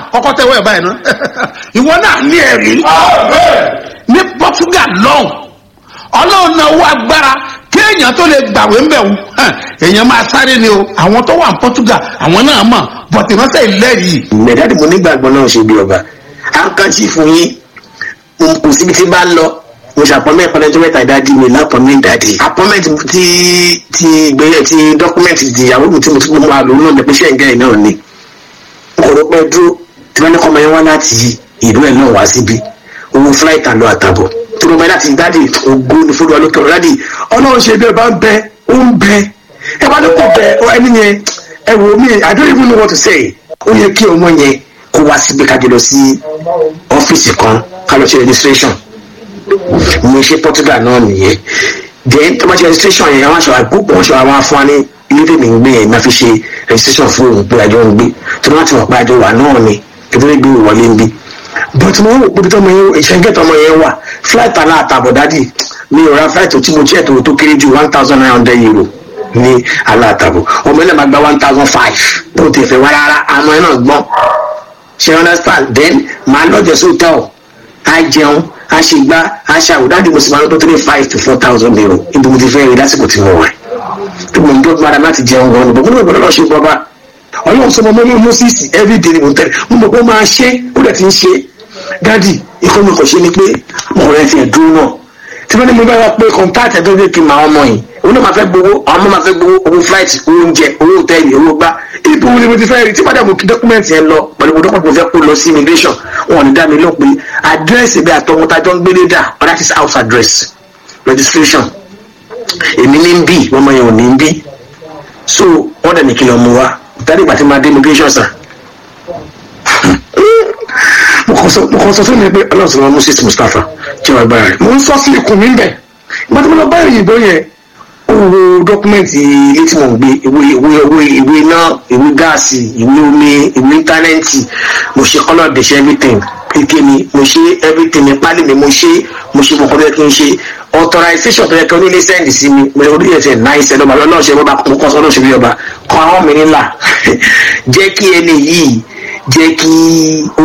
kọ́kọ́ tẹ́wọ́ ẹ̀ báyìí ná ìwọ náà ní ẹ̀rí ní Portugal lọ́hùn ọlọ́run náà wọ agbára kéèyàn tó lè gbàwé ńbẹ̀ wò hàn, èèyàn máa sáré ni o àwọn tó wà ní Portugal àwọn náà mọ̀ bọ̀tì ránṣẹ́ ìlẹ́rìí mẹ̀dáàdì mo nígbàgbọ́ náà ṣe bí ọba àǹkànṣì fún yín mo kò síbi tí bá lọ mo ṣe àpọ́nmẹ́ ìpọ́nẹ́jọ́ mẹ́ta ìdádì mi lápọ́nmẹ́ ìdádì àpọ́nmẹ́ ti ti ìgbéyẹ̀ ti dọ́kúmẹ́ntì ti ìyàwó mi tí mo tún mọ àlọ́ náà ní pẹ́ṣẹ́ ìgbẹ́ náà ni kọ̀rọ̀ pẹ́ dúró tí wọ́n ní kọ́ ọmọ yẹn wá láti ìlú ẹ̀ náà wá síbi owó fúláìtì àlọ́ àtàbọ̀ tí mo bá láti dádì ògo ní fúlù ọlọ́kẹ́ ọ̀rọ̀ dádì ọlọ́run ṣe bí ẹ bá ń bẹ ó ń bẹ ẹ bá ní kò bẹ ọ ẹni yẹn ẹ wò mí i don't even know what to say ó yẹ kí ọmọ yẹn kó wá síbi kájọ lọ sí ọ́fíìsì kan ká lọ ṣe registration mo ṣe Portugal náà nìyẹn then tó bá ṣe registration yẹn wọ́n ṣe wá gbogbo wọ́n ṣe wá wá fún wa ní ilé tèmi ń gbé yẹn máa fi ṣe registration fún òun pé àjọ ń gbé tó bá ti wọ̀ pé àjọ wà náà ni kí tó lè gbé ìwọlé ń bí but mo wò pé tọmọ yẹn ìṣẹ́ńkẹ́ tọmọ yẹn wà flight aláàtàbọ̀ dádì mi ò ra flight tí mo tiẹ̀ tó tó kéré ju one thousand nine hundred euro ní aláàtàbọ̀ ọmọ ilẹ̀ máa gba one thousand five bó ti fẹ́ wá rárá àmọ́ ẹ náà gbọ́n ṣe understand then màá lọ́jọ́ sí hotel á jẹun á ṣe gbá á ṣe àwòdáàdì mo sì máa ń tó three five to four thousand euro ibi mo ti fẹ́ rí lásìkò tí mo wà tó mo ń dọ́ gbára láti jẹun gan-an bọ̀ mo ní ìgbọ́dọ̀ lọ́ọ́ ṣe bọ́ba ọlọ́run sọ mọ́ mọ́ mọ́sísì everyday ni mo tẹ̀lé mo mọ̀ pé ó máa ṣe ó dẹ̀ ti ń ṣe dádì ikọ́ mi kò ṣe ni pé ọ̀rẹ́ ti ẹ̀ dúró náà tí wọ́n ní mo bá wá pé kọ́ńtáàtì ẹ̀dọ́ lè kí n máa ọmọ yìí òun náà máa fẹ́ gbowó àwọn ọmọ máa fẹ́ gbowó owó flight owó oúnjẹ owó hòtẹ́ẹ̀lì owó gbá ibo ni mo ti fẹ́ rí tí padà mo kí dọ́kúmẹ̀ntì yẹn lọ pẹ̀lú mo dọ́kúmẹ̀ntì mo fẹ́ kó lọ sí immigration wọn ò ní dá mi lọ pé àdírẹ́sì bí àtọmọtajọ́ ń gbélé dà or that is house address registration èmi ní ń bì ọmọ yẹn ò ní ń bì so wọ́n dẹ̀ ní kí lọ mú wa dáadé ìgbà tí máa dé immigration sir mo kàn sọ mo kàn sọ fún mi pé ọlọ́run sọ ma Moses Mustapha jẹ́ wàá gbára rẹ̀ mo ń sọ sí ikùn mi bẹ̀ ìgbà tí mo lọ bá ìyìnbó yẹn ó wo dọ́kúmẹ́ǹtì ilé tí mo ń gbé ìwé ìwé ìwé ìwé iná ìwé gáàsì ìwé omi ìwé íńtánẹ́ẹ̀tì mo ṣe kọ́lọ̀ dẹ̀ṣẹ̀ everything kékeré mi mo ṣe everything mi pálí mi mo ṣe mo ṣe mọ̀kọ́ bẹ́ẹ̀ kí n ṣe authorization tó yẹ kí onílé sẹ́ndì sí mi mo ṣe orí ẹ̀sẹ̀ náà ìṣẹ̀lẹ̀ ọba lọ́nà ṣe bọ́ba mo kọ́ sọ́dọ̀ ṣe bí ọba kọ́ àwọn mi nílà jẹ́ kí ẹni yìí jẹ́ kí ó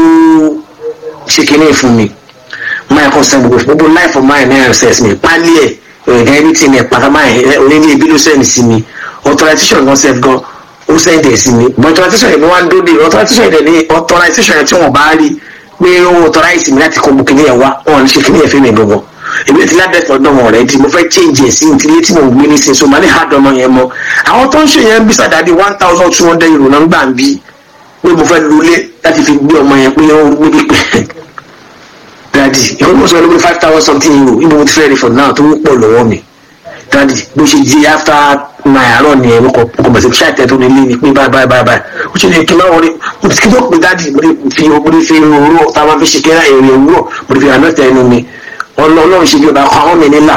ṣe kinní fún mi máa kọ́ sẹ́ gbogbo gbogbo life of mine náà ṣẹ̀ sí mi pálí ẹ̀ ẹ̀ẹ́dẹ́ everything ẹ̀ pàtàkì máa onílé ibi ló sẹ́ndì sí mi authorization gan sef gan ó sẹ́ndì ẹ̀ sí mi but authorization yẹn ni wọ́n á dóde authorization yẹn ni authorization yẹn tí wọ́n bá rí pé ó authorize mi láti kọ́ gbogbo kinní yẹn wá wọn ò ní ṣe kinní yẹn fún mi gbogbo èmi ti ládẹ́ fọdọ́ wọn rẹ̀ di mo fẹ́ change ẹ̀ sí ìtìlẹ̀ tí mo ń gbé ní sin so màá ní hard ọmọ yẹn mọ́ àwọn tó ń ṣe yẹn ń bí sàdáàdì one thousand two hundred euro náà ń gbà ń bí pé mo fẹ́ lulẹ̀ láti fi gbé ọmọ yẹn pé ó ń gbé pẹ́ dadi ìkọ́ mo sọ lórí five thousand something euro ibo mo ti fẹ́ rí for now tó pọ̀ lọ́wọ́ mi dadi bó ṣe di after my àárọ̀ ni ẹ̀rọ kọ̀ bẹ̀sẹ̀ bí ṣáà tẹ̀tọ́ nílé ni pé báyìí báyìí báyìí báyìí ó ṣe lè kí n máa wọlé mo ti kí ló pe dadi mo ti fi mo ti fi òwúrọ̀ táwọn fi ṣe kẹ́rẹ́ èrè òwúrọ̀ mo ti fi àná tẹ̀ ẹnu mi ọlọ́run ṣe bí ọba kọ́ àwọn mi nílà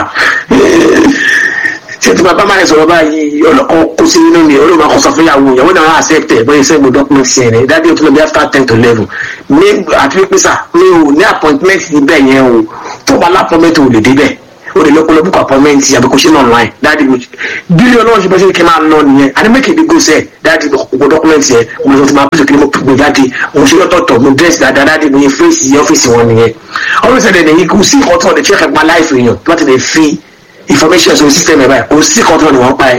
tí tí bàbá máa ń sọ̀rọ̀ báyìí ọlọ́kọ̀ kó sí nínú mi olóòwò máa kọ́ sọ fún ìyàwó ìyàwó náà á accept ẹ̀ bóyá sẹ́gun document sí ẹ̀rẹ́ dájú tó lọ bí after ten to eleven ní àti pípé sà mi ò ní appointment níbẹ̀ yẹn o tó bá lápọ́mẹ́ntì ò lè débẹ̀ o lè lọ́kọ́ lọ́bùkọ̀ appointment àbí kò ṣe ní online dájú bílíọ̀ náà ṣe bá ṣe kí n máa lọ nìyẹn àní make a big go sẹ́ dájú gbogbo document yẹn mo sọ ti máa pèsè kí ni mo gbé jáde mo ṣe lọ́tọ̀ọ̀tọ̀ mo dress dáadáa dájú mo yẹ fèsì ọ́fíìsì wọn nìyẹn ọ́fíìsì ẹ̀ nìyẹn kò sí nǹkan tó ọ̀dẹ̀ check ẹ̀pá láìfì èèyàn tó bá ti lè fi information sórí system ẹ̀ báyìí kò sí nǹkan tó ọ̀dẹ̀ wọ́n pa ẹ̀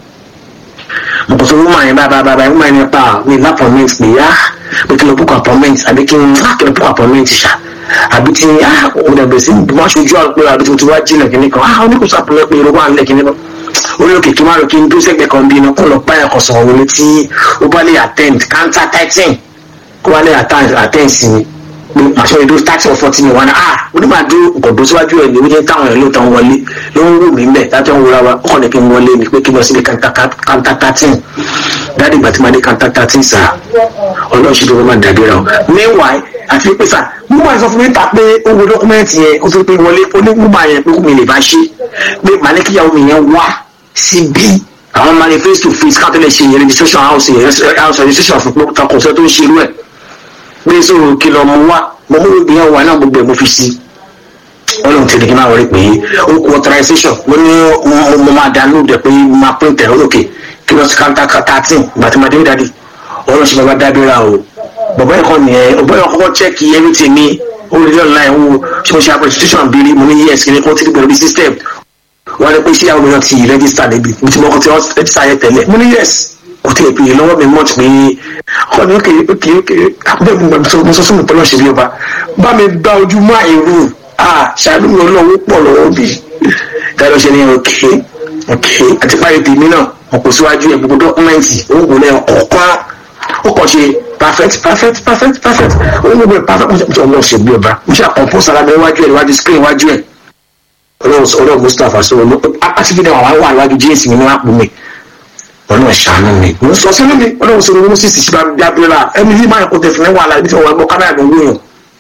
mo kò sọ woman yẹn báyìí báyìí báyìí woman yẹn pa mi ní appointment pé yá pé kí n lọ book appointment àbí kí n kí n book appointment ṣá àbí tí ah òun dẹ̀ bẹ̀rẹ̀ sí wọ́n aṣojú àpò àbí tí mo ti wá jìnnà kìíní kan ah oníkùsọ àpòlọ pé irú wà ń lẹ̀ kìíní kan orí òkè kí n má lọ kí n dúró sẹ́gbẹ̀ẹ́ kan bí iná kó lọ báyà kan sọ̀rọ̀ wọlé tí ó bá lè attend counter thirteen kó bá lè attend sí mi pé àṣọ ìdó thirty or forty ni wọn ni ah onímọ̀dó nǹkan síwájú ẹ̀ ní wíjẹ́ táwọn ẹ̀ ló tán wọlé ló ń wù mí mbẹ̀ láti wọn wúra wa ó kàn ní kí n wọlé ni pé kí n lọ síbi counter thirteen dáàdì ìgbà tí mo dé counter thirteen sà ọlọ́run ṣe tó wọ́n máa dàbí ra o meanwhile àti pé sà mo máa sọ fún mi ta pé ó wo dọ́kúmẹ́ǹtì yẹn ó fi pé wọlé ó ní mo máa yẹn pé kò mi lè bá ṣe pé màlẹ́kíyàwó mi yẹn wá síbí àwọn máa ní face to face káàtó lè ṣe yẹn registration house yẹn house registration fún pé takùnsẹ́ tó ń ṣe irú ẹ̀ pé sóò kìlọ̀ mo wá mo mú ìgbìyànjú wa náà gbogbo ẹ̀ mo fi sí ọlọ́run ti di kí n máa wọlé pé ó kú authorization mo ní mo máa download ẹ̀ pé máa print ẹ̀ olókè kí lọ sí counter thirteen ìgbà tí mo dé dáadé ọlọ́run ṣe bàbá dábìrà o bọ̀bọ̀ ẹ̀kọ́ nìyẹn ọ̀bọ̀ ẹ̀kọ́ kọ́kọ́ chẹ́ẹ̀kì everything mi ó lè dé online wo ṣé mo ṣe application bíi mo ní yes kí ni kó tí gbẹ̀rù bí system wọ́n ní pé ṣé àwọn èèyàn ti register níbi mo ti mọ ọkọ̀ tí wọ́n register yẹn tẹ́lẹ̀ mo ní yes kò tí ì pè é lọ́wọ́ mi mọ̀ pé ọkọ mi ókè ókè ókè bẹ́ẹ̀ mo gbà mo sọ fún mi pẹ̀lú ọ̀ṣẹ́ bí ọba bá mi gba ojú mọ́ àìrù ah ṣáàlú mi ọlọ́wọ́ pọ̀ lọ́wọ́ bí dáadọ́ ṣe ní òkè òkè àti parí tèmi náà wọn kò síwájú ẹ gbogbo dọ́kúmẹ́ǹtì ó wò lẹ́yìn ọ̀kan ó kàn ṣe perfect perfect perfect perfect ó gbogbo ẹ perfect mo ṣe ọlọ́ọ̀ṣẹ́ bí ọba mo ṣe àkọ́ńpọ́sì ara mi níwájú ẹ níwájú screen níwájú ẹ ọlọ́run mustapha sọ wọn àti bí wọn wà níwájú jíǹsì mi ní wọn pò mí ọlọ́run ṣàánú mi mo sọ sínú mi ọlọ́run sọ wọn sì sì bá bí abúlé ẹni yìí máa kó tẹ̀sán ní wàhálà ibi tí wọn gbọ́ kámẹ́rà mi wúyàn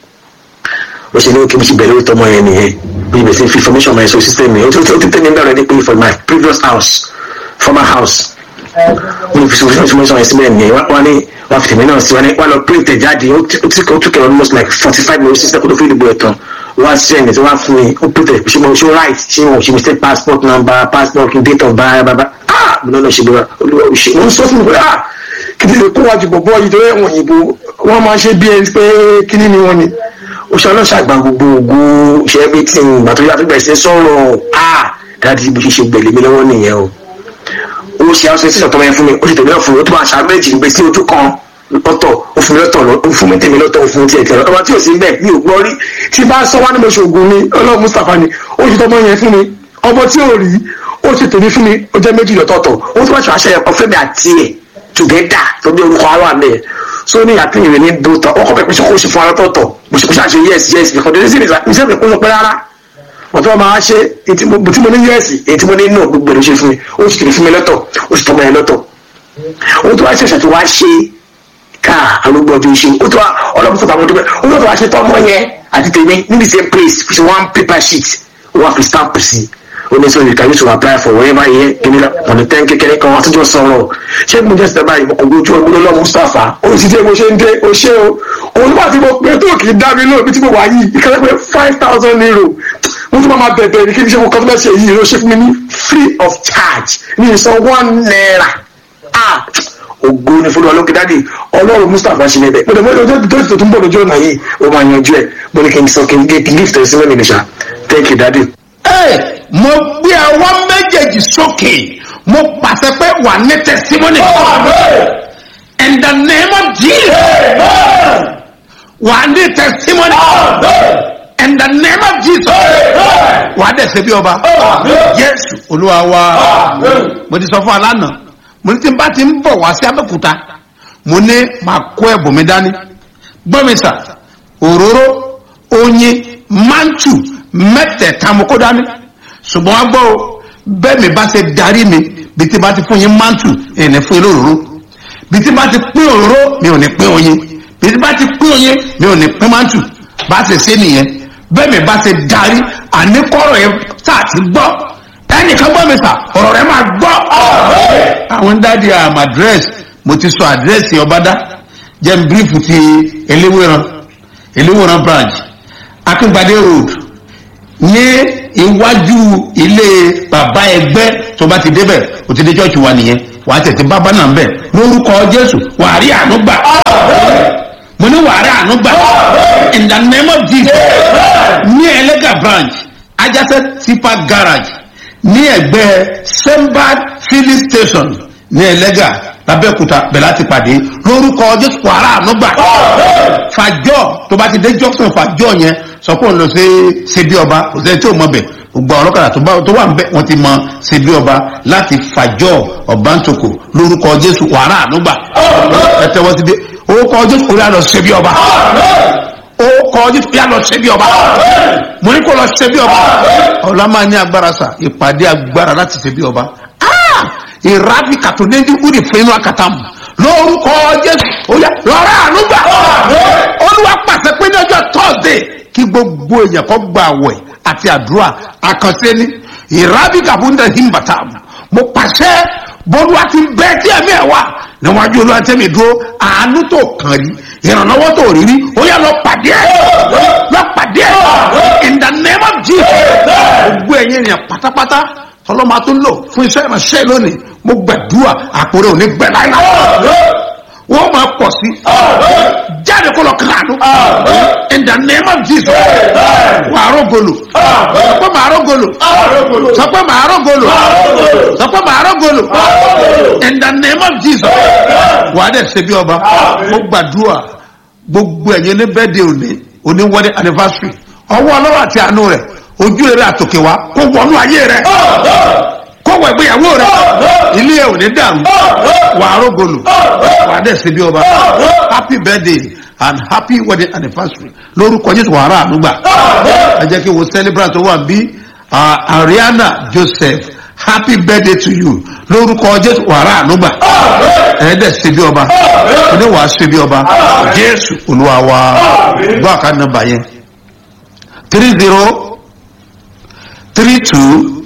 ó ṣe ní kí n ti bẹ̀rẹ̀ tọmọ yẹn nìyẹn bí ibẹ̀ sí fi information my soul system mi ó ti tẹ́ mi bẹ̀rẹ̀ pé for my previous house former house wọ́n fi information yẹn síbẹ̀ nìyẹn wọ́n ní wọ́n fi tèmi náà sí wọ́n lọ print ẹ̀ jáde ó ti ó tún kẹ́ almost like forty five minutes sísẹ́ kó tó fi ìdìbò ẹ̀ tán wọ́n á send it wọ́n á fún mi ó print ẹ̀ ṣe mo ṣe right ṣe mo ṣe mistake passport number passport date of birth baba ah mo náà ṣe bọ́ra olúwa ò ṣe wọ́n sọ fún mi pé ah kìdí lè kó wájú bọ̀bọ̀ yìí tó yẹ wọ̀nyí bó wọ́n máa ṣe bí ẹni pé kíní ni wọ́n ni oṣù ọlọ́ṣàgbà gbogbo ògùn ṣe ẹbí tí ìgbà tó yàtọ̀ bẹ̀rẹ̀ sí sọ̀rọ̀ a dáàdi bó ṣe ṣe gbẹ̀lẹ̀ mi lọ́wọ́ nìyẹn o ó ṣe àwọn ṣe tọmọ yẹn fún mi ó ṣe tèmi náà fún mi ó tún máa ṣàá méjì gbé sí ojú kan lọ́tọ̀ ó fún mi lọ́tọ̀ ó fún mi tèmi lọ́tọ̀ ó fún mi tiẹ̀ tiẹ̀ ọmọ tí ò sí bẹ́ẹ̀ mi ò gbọ́ rí tí bá sọ wá ní mo ṣe ògùn ni ọlọ́run mustapha ni ó ṣe tọmọ yẹn fún mi ọmọ tí ò rí ó ṣe tèmi fún mi ó jẹ́ méjì lọ́tọ̀ọ̀tọ̀ ó tún wá ṣe àṣẹ ẹ̀kọ́ fẹ́mi àti ẹ̀ together tó bí orúkọ ara mi so ní àti ìrìn ní dòótọ́ ọkọ̀ pẹ̀pẹ́ ṣe kó ṣe fún arọ́tọ̀ọ̀tọ̀ mo ṣe kó ṣàṣe yes yes because there is a reason kó sọ pé rárá wọ́n tó máa ṣe tí mo ní yes èyí tí mo ní no gbogbo ẹ̀ ló ṣe fún mi ó sì tèmi fún mi lọ́tọ̀ ó sì tọmọ yẹn lọ́tọ̀ ó tó wá ṣe ṣàtò wá ṣe ká arúgbó ọdún ṣe ó tó wá ọlọ́run tó bá wọn dúpẹ́ ó tó wá ṣe tọmọ yẹn àti tèmi níbi same place fi ṣe one paper sheet ó wá fi stamp sí only so you can use to apply for wherever yẹ kini la ọ̀nà tẹ́ kékeré kan wọ́n tún sọ̀rọ̀ ṣé mo jẹ́ sẹ́dá báyìí mo kò gbójú ọgbọ́n lọ́wọ́ mustapha ó sì jẹ́ bó ṣe ń dé o ṣé o òun nígbà tí mo pé tó kì í dá mi lóòbí tí mo wà yìí ìkàlẹ́ pé five thousand euro mo tún máa bẹ̀bẹ̀ ní kí n ṣe mo kọ́ tó bá ṣe yìí ló ṣe fún mi ní free of charge ní ìsan one naira ah ògo ni fúnra lókè dáàdi ọlọ́run mustapha ṣe níbẹ̀ mo dẹ̀ mọ́ ọjọ́ tó tún bọ̀ lójú ọ̀nà yìí ó máa yanjú ẹ̀ mo ní kí n sọ kí n gift ẹ̀ sí mẹ́rin nìṣà thank you daddy Hey, mo gbé ọwọ́ méjèèjì sókè mo pàṣẹ pé wà ní testimony. in the name of jesus wà ní testimony. in the name of jesus wà á dẹ̀ ṣe bí ọba. jésù olúwa wa mo ti sọ fún alánà mo ní tí n bá ti ń bọ̀ wá sí abẹ́kúta mo ní máa kó ẹ̀bùn mi dání gbọ́mísà òróró oyin mantu mẹ́tẹ̀ẹ̀ta mo kó dání ṣùgbọ́n wá gbọ́ o bẹ́ẹ̀ mi bá ṣe darí mi bí tí bá ti fún yín mantu ẹ̀ ní fún yín lóróró bí tí bá ti pín òróró mi ò ní pín oyin bí tí bá ti pín oyin mi ò ní pín mantu bá ṣe ṣe nìyẹn bẹ́ẹ̀ mi bá ṣe darí àníkọ́rọ̀ yẹn sáà ti gbọ́ ẹnìkan gbọ́ mi sà ọ̀rọ̀ rẹ máa gbọ́. àwọn dáàdi am address mo ti sọ àdírẹ́sì ọbádá jẹ́ n bírífù ti eléwéran eléwéran branch akíngbadé road ní iwájú ilé bàbá ẹgbẹ́ tó bá ti débẹ̀ o ti dé chọ́ọ̀chì wa nìyẹn wà á tẹ̀tẹ̀ bábá náà bẹ̀ lórúkọ jésù wà á rí àánú gbà mo ní wà á rí àánú gbà in the name of jesus ní ẹlẹ́gà branch ajásẹ́ tipa garage ní ẹgbẹ́ sembad filling station ní ẹlẹ́gà lábẹ́òkúta bẹ̀ láti pàdé lórúkọ jésù wà á rí àánú gbà fàjọ tó bá ti dé junction fàjọ yẹn sọ pé òun lọ sí ṣebí ọba kò sẹ́ni tí ò mọ bẹ̀ gbogbo àwọn ọlọ́kadà tó bá tó wà ń bẹ̀ wọ́n ti mọ ṣebí ọba láti fàjọ ọ̀bántòkò lórúkọ jésù wàrà ànúgbà ẹ tẹ́wọ́ ti dé orúkọ jésù orí àlọ́ ṣebí ọba orúkọ jésù orí àlọ́ ṣebí ọba mo ní kó lọ ṣebí ọba ọ̀la máa ní agbára sà ìpàdé agbára láti ṣebí ọba ìrábì kàtó ní ẹni kúrì fún inú akátá mu lórúkọ jésù oya lọ́rọ̀ ànúgbà olúwa pàṣẹ pé ní ọjọ́ thursday kí gbogbo èèyàn kọ́ gba àwẹ̀ àti àdúrà àkànṣe ní ìrábì kàbúndà himbata mo pàṣẹ bọ́lúwa ti bẹ́ẹ̀ tí ẹ̀mí ẹ̀ wà níwájú olúwa tẹ́mi dúró àánú tó kàn rí ìrànlọ́wọ́ tó rí rí ó yà lọ pàdé ẹ̀ lọ pàdé ẹ̀ in the name of jesus gbogbo ẹ̀yin ènìyàn pátápátá tọ́lọ́mà tó lò fún iṣẹ́ ìránṣẹ́ lónìí mo gbàdúrà àpòrè òní gbẹ láìláì wọ́n máa pọ̀ sí. jáde kó lọ kíláàdù in the name of jesus wà á rọgọlù sọ pé màá rọgọlù sọ pé màá rọgọlù sọ pé màá rọgọlù in the name of jesus wà á dẹ̀ ṣe bí ọba mo gbàdúrà gbogbo ẹ̀yin ní bẹ́ẹ̀dẹ̀ òní òní wọ́dẹ̀ anniversary ọwọ́ ọlọ́wọ́ àti àánú rẹ̀ ojú rẹ̀ àtòkè wa kó wọnú ayé rẹ̀ kó wọ ìgbéyàwó rẹ̀ ilé ẹ̀ ò ní dàrú wà á rògbòlù wà á dẹ̀ sí bí ọba happy birthday and happy wedding anniversary lórúkọ jésù wàhálà ànúgbà ẹ jẹ́ kí wọ́n celebrate tó wà bí ariana joseph happy birthday to you lórúkọ jésù wàhálà ànúgbà ẹ dẹ̀ sí bí ọba ẹ dẹ̀ wà á sí bí ọba jésù olúwa wa gbọ́ àká nọmba yẹn three zero three two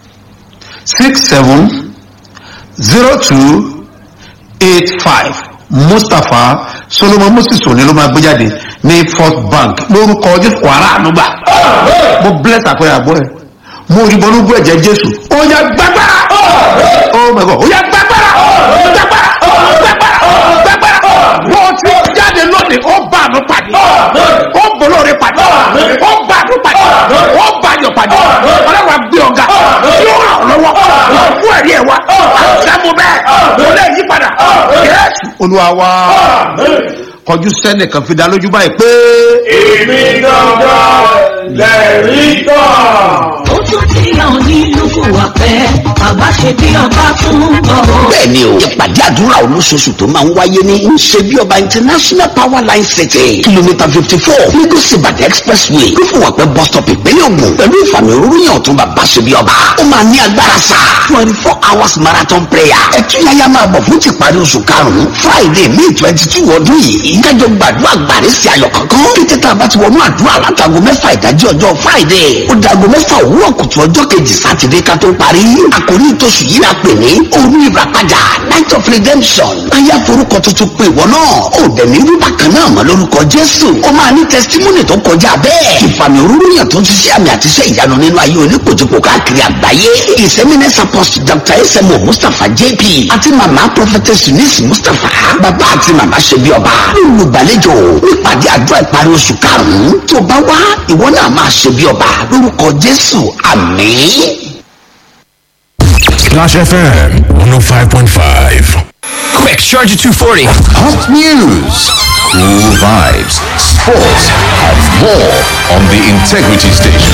six seven zero two eight five mustapha solomon moses òní ló máa gbé jáde ní first bank lórúkọ jésù wàrà ànúgbà mo bless àpẹẹrẹ àgbọ ẹ mo rí bọnú bú ẹjẹ jésù ó yà gbàgbára oh my god ó yà gbàgbára gbàgbára gbàgbára gbàgbára wọ́n ti jáde lónìí ó bá àánú pàdé ó bolóore pàdé ó bá àánú pàdé ó bá ayọ̀ pàdé ọlọ́run àgbẹ̀ ọ̀gá yóò ràn ọ́ lọ́wọ́ fún ẹ̀rí ẹ̀ wá àṣàmú bẹ́ẹ̀ kò lè yí padà yẹ́sù olúwa wa kọjú sẹ́nìkan fi dá lójú báyìí pé. èmi gangan lẹ́rìí kan. ó tún ti hàn nínú wa pẹ́ bàbá ṣe bí ọba tún bọ̀ ó. bẹ́ẹ̀ni o ìpàdé àdúrà olóṣooṣù tó máa ń wáyé ní ṣebí ọba international power line city kìlómítà fifty four lagos ibadan expressway lófùwàpẹ́ bus stop ìpínlẹ̀ ògùn pẹ̀lú ìfàmì òróró yàn tún bàbá ṣebí ọba ó máa ní agbára sá twenty four hours marathon prayer ẹtúyáyá máa bọ̀ fún tìparí oṣù karùn-ún friday may twenty two ọdún yìí kájọ gbàdúrà gbàrí sí ayọ̀ kankan kété tá a bá ti wọnú àdúrà látago mẹ́fà ìdájí ọjọ́ friday ó dago mẹ́fà òwúrọ̀ kùtù ọjọ́ kejì sátidé ká tó parí àkórí ìtòsù yìí la pè ní òru ìràpadà night of redemption aya forúkọ tuntun pé ìwọ náà ó dẹ̀ ní rúbà kan náà mọ́ lórúkọ jésù ó máa ní testimony tó kọjá bẹ́ẹ̀ ìfàmì òróró yàn tó ń ṣiṣẹ́ àmì àti iṣẹ́ ìyanu nínú ayé oníkojúkò káàkiri àgbáyé ìsẹ́mínẹ́sì apostle dr smo mustapha jp àti mama prophetess eunice mustapha bàbá àti mama ṣebí ọba olùgbàlejò nípàdé àdúrà ìparí oṣù karùn-ún tó bá wá ìwọ náà máa ṣebí ọba lórúkọ jésù àmín. Splash FM 105.5. Quick, charge at 240. Hot news, cool vibes, sports, and more on the Integrity Station.